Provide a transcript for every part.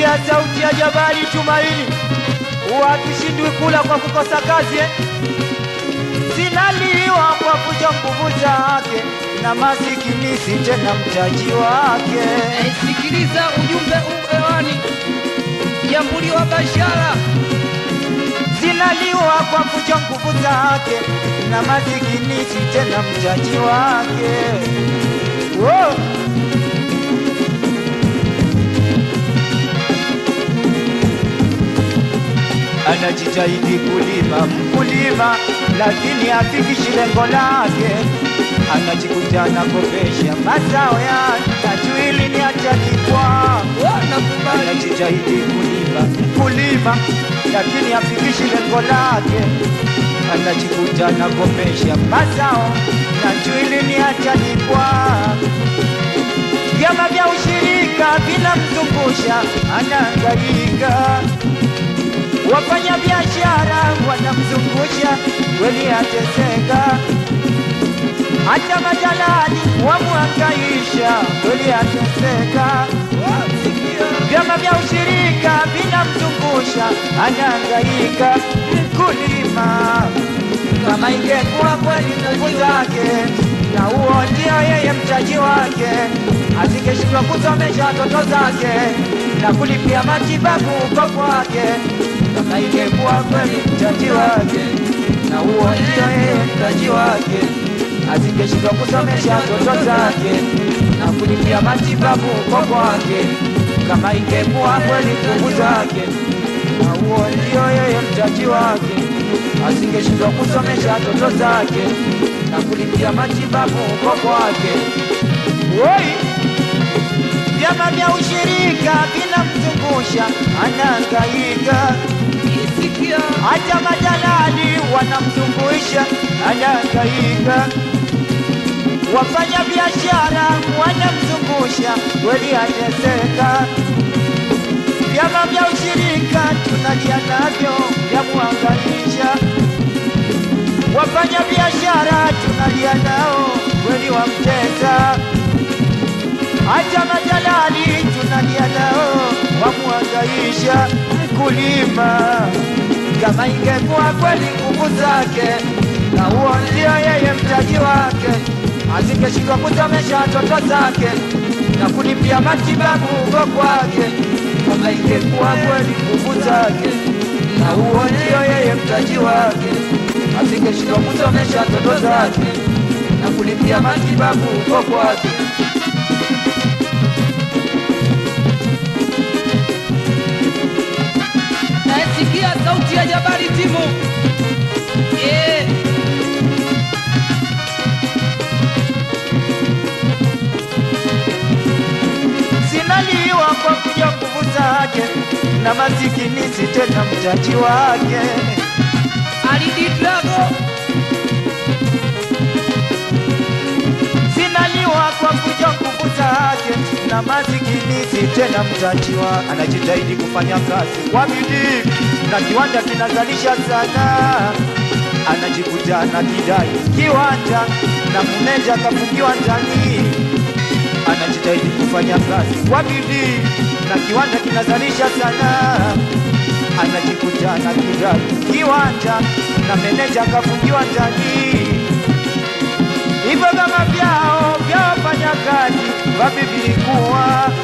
Asikia sauti ya Jabali Tumaini, wakishindwi kula kwa kukosa kazi eh? Sinaliwa kwa kuja nguvu zake, na masikini si tena mtaji wake. Eh, Sikiliza ujumbe hewani, jambuliwa Bashara Zinaliwa kwa kuja nguvu zake, na masikini si tena mtaji wake. Wow. Anajitahidi kulima mkulima, lakini hafikishi lengo lake. Anajikuta anakopesha mazao yake, tajuili ni atalipwa nakubali anajitahidi kulima kulima, lakini hafikishi lengo lake. Anajikuta anagomesha mazao na juili ni atalipwa. Vyama vya ushirika vinamzungusha, anahangaika. Wafanya biashara wanamzungusha, kweli ateseka. Hata majalali wamwangaisha, kweli ateseka vyama vya ushirika vinamzungusha, anahangaika mkulima. Kama ingekuwa kweli nguvu zake, na huo ndio yeye mtaji wake, asingeshindwa kusomesha watoto zake na kulipia matibabu uko kwake. Kama ingekuwa kweli mtaji wake, na huo ndio yeye mtaji wake, asingeshindwa kusomesha watoto zake na kulipia matibabu uko kwake kama ingekuwa kweli nguvu zake, na huo ndio yeye mtaji wake, asingeshindwa kusomesha watoto zake na kulipia matibabu uko kwake. Woi, vyama vya ushirika vinamzungusha, anahangaika. isikia Hata majalali wanamzungusha, anahangaika. Wafanya biashara wanamzungusha, kweli ateseka. Vyama vya ushirika tunalia navyo, vyamuhangaisha. Wafanya biashara tunalia nao, kweli wamtesa. Hata majalali tunalia nao, wamuhangaisha mkulima. Kama ingekuwa kweli nguvu zake, na huo ndio yeye mtaji wake, asingeshindwa kusomesha watoto zake na kulipia matibabu uko kwake. Kama ingekuwa kweli nguvu zake, na huo ndio yeye mtaji wake, asingeshindwa kusomesha watoto zake na kulipia matibabu uko kwake. nasikia sauti ya Jabali timu Eh, zinaliwa kwa kuja nguvu zake, na masikini si tena mtaji wake. Alidi Drago zinaliwa kwa kuja nguvu zake, na masikini si tena mtaji wake. Anajitahidi kufanya kazi kwa bidii, na kiwanda kinazalisha sana. Anajikuta na kidai kiwanja, na muneja kafungiwa ndani anajitahidi kufanya kazi kwa bidii na kiwanda kinazalisha sana. Anajikuta na kidai kiwanja na meneja akafungiwa ndani. Hivyo vyama vyao vya wafanyakazi wapi vilikuwa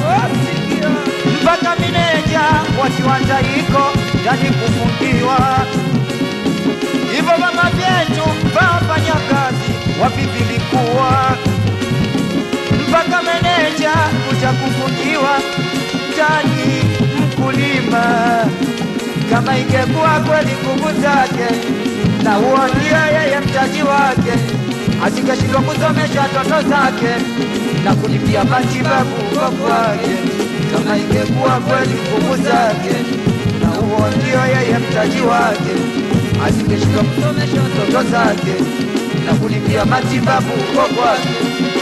mpaka meneja wa kiwanja iko ndani kufungiwa. Hivyo vyama vyetu vya wafanyakazi wapi vilikuwa mpaka meneja kuja kufungiwa ndani mkulima. Kama ingekuwa kweli nguvu zake, na huo ndio yeye mtaji wake, asingeshindwa kusomesha watoto zake na kulipia matibabu uko kwake. Kama ingekuwa kweli nguvu zake, na huo ndio yeye mtaji wake, asingeshindwa kusomesha watoto zake na kulipia matibabu uko kwake.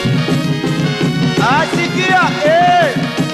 Asikia eh.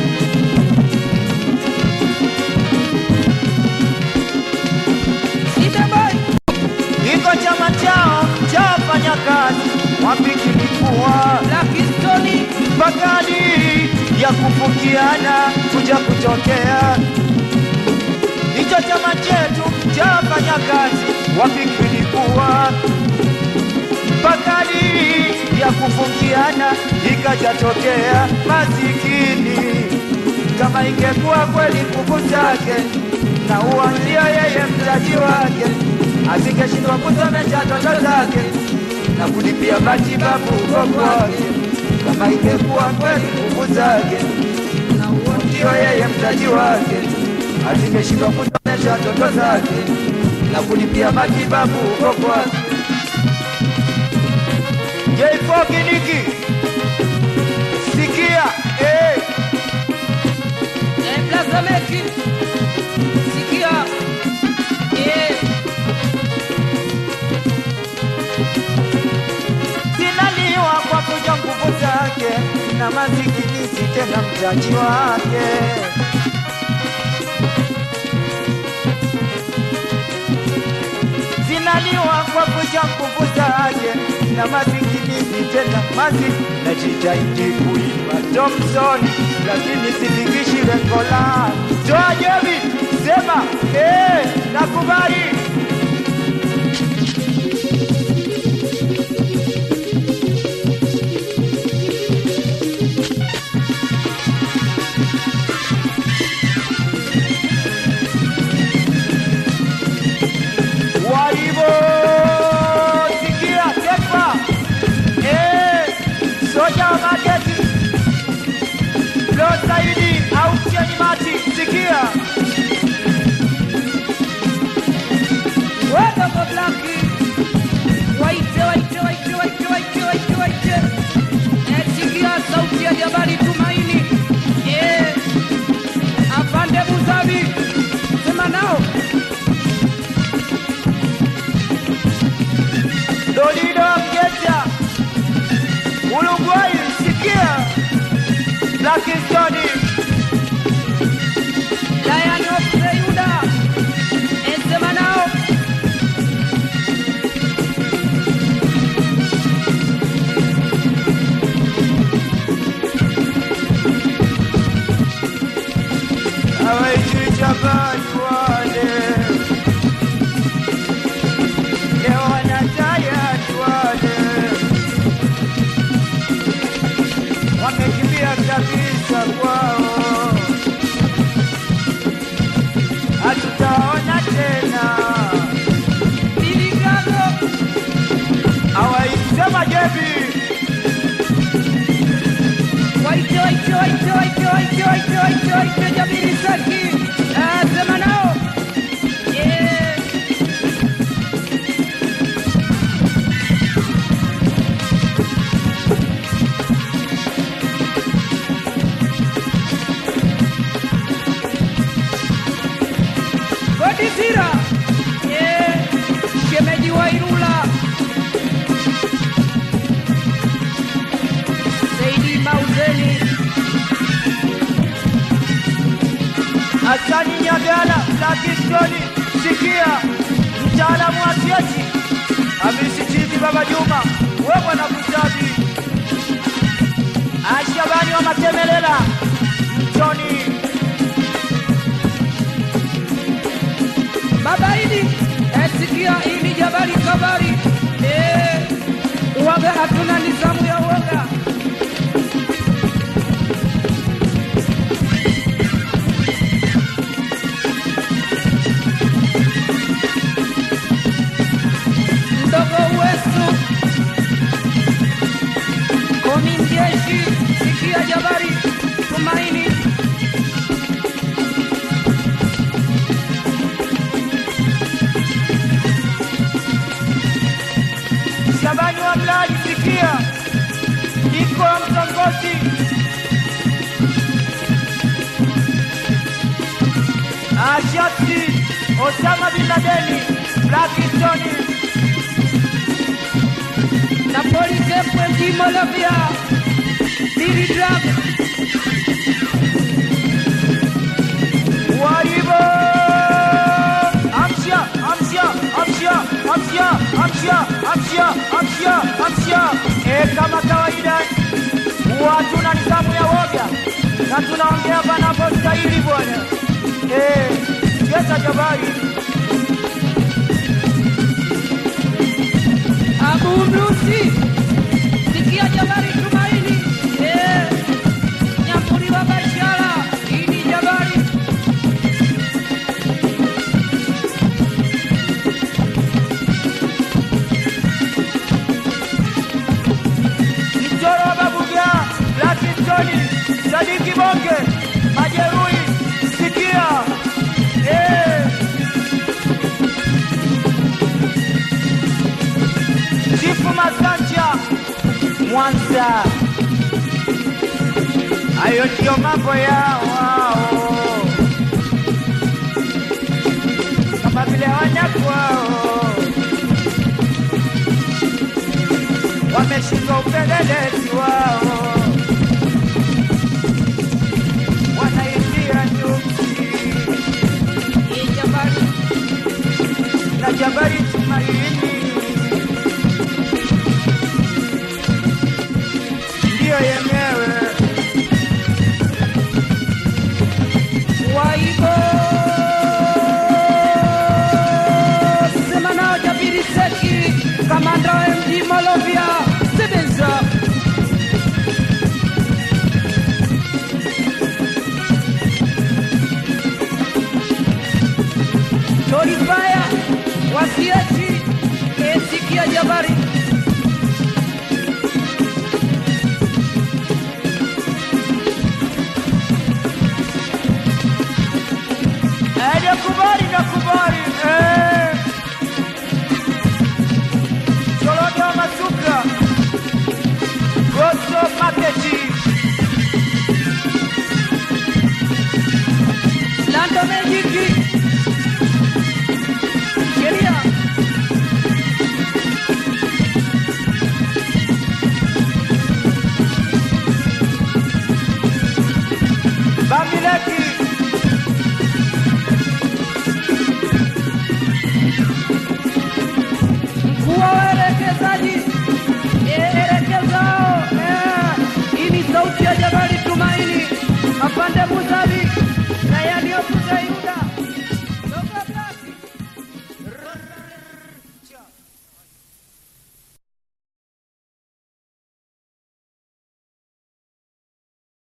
Sidabai Iko chama chao cha wafanyakazi wapi kilikuwa Lakistoni pakali ya kufukiana kuja kutokea. Hicho chama chetu cha wafanyakazi wafikiri kuwa pakali ya kufukiana ikajatokea masikini. Kama ingekuwa kweli nguvu zake na uanzia yeye mtaji wake, asingeshindwa kusomesha toto zake na kulipia matibabu huko kwake. Kama ingekuwa kweli nguvu zake na uanzia yeye mtaji wake, asingeshindwa kusomesha toto zake na kulipia matibabu huko kwake. J4 Kiniki, sikia eh. Eh, Blaza Meki. Sikia. Eh, zinaliwa kwa kuja nguvu zake na masikini si tena mtaji wake. Zinaliwa kwa kuja nguvu zake na masikini si tena mazi najitahidi kuimba Thompson, lakini sifikishi lengo langu. Toa jebi, sema eh, nakubali. Walivo sikia tekwa eh, soja wa mageti lo zaidi au cheni mati sikia weka kwa Blaki. Waite, waite, waite, waite, waite, waite, waite. Eh, sikia sauti ya Jabari Tumaini. Eh, afande Buzabi. Sema nao. Dolido Mgeja Uruguay sikia Blackstone Lion of Seyuda. Eh, sema nao. hawaishi Japani wale leo wanatayari wale wamekimbia kabisa kwao, hatutaona tena. Biligago. Hawaisema jebi Waite, waite, waite, waite, waite, waite, waite, waite, Jabiri Saki. Eh, sema nao. Eh. Godisira. Eh, shemeji wa Ilula. Saidi Mauzeni. Hasani Nyagala Blackstone sikia mtaalamu wa siasi amesitizi Baba Juma wewe na kusabi Ashabani wa Matemelela Tony Baba Idi, eh, sikia hii ni Jabari Kabari. Eh, uwaga hatuna nizamu ya uoga. Mdogo wetu Komi Mjeshi, sikia Jabari Tumaini. Shabani wa Mlali sikia iko mtongozi Ashati Osama bin Ladeni Blackstone Napoli Kepwe Jimo Lavia Diri Drag Waibo Amsia Amsia Amsia Amsia Amsia Amsia Amsia Amsia Eh, kama kawaida watu na na tunaongea panapostahili bwana. Eh, Yesa Jabari Abu Mrusi, sikia Jabari Tumaini, eh, Nyamburi wa Bashara, hii ni Jabari. Mchoro wa Babuga, Lakitoni, Sadiki Bonge, Majeruhi, sikia eh. Chifu Masanja, Mwanza, hayo ndio mambo yao wao, kama vile wanyakwao wameshika upelelezi wao, wanaingia nyuki Hii Jabari, na Jabari Tumaini ndiyo yenyewe. Waibo, sema nao Jabiri Seki, kamanda wa